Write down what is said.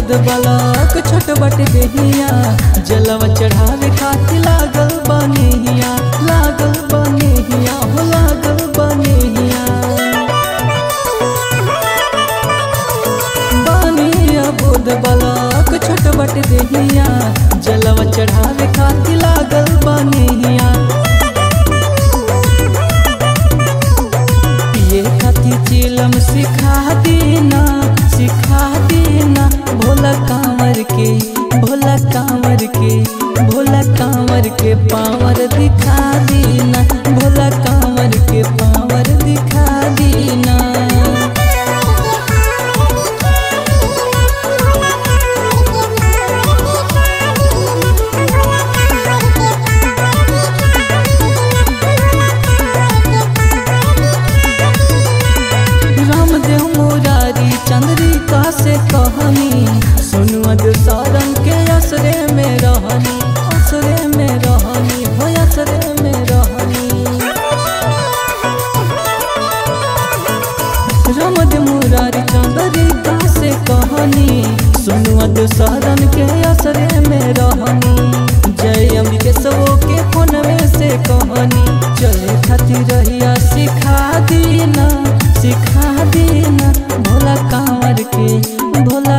बुध बलक छोट बट देहिया जलवा चढ़ावे खातिर लागल बनेहिया लागल बनेहिया हो लागल बनेहिया बनिया बुध बलक छोट बट देहिया जलवा चढ़ावे खातिर लागल बनेहिया पिए खातिर चिलम सिखा देना सिखा देना भोला कांवर के भोला कांवर के भोला कांवर के पावर दिखा देना भोला कांवर के पावर दिखा देना रामदेव मुरारी चंद्रिका से कहनी सुनुआ देव सारंग के असरे में रहनी असरे में रहनी हो असरे में रहनी रामदेव मुरारी चंद्रिका से कहनी सुनुआ देव सारंग के असरे में रहनी जय अम्बिके सबो के फोन में से कहनी चले खातिर रहिया सिखा दीना सिखा देना भोला कांवर के भोला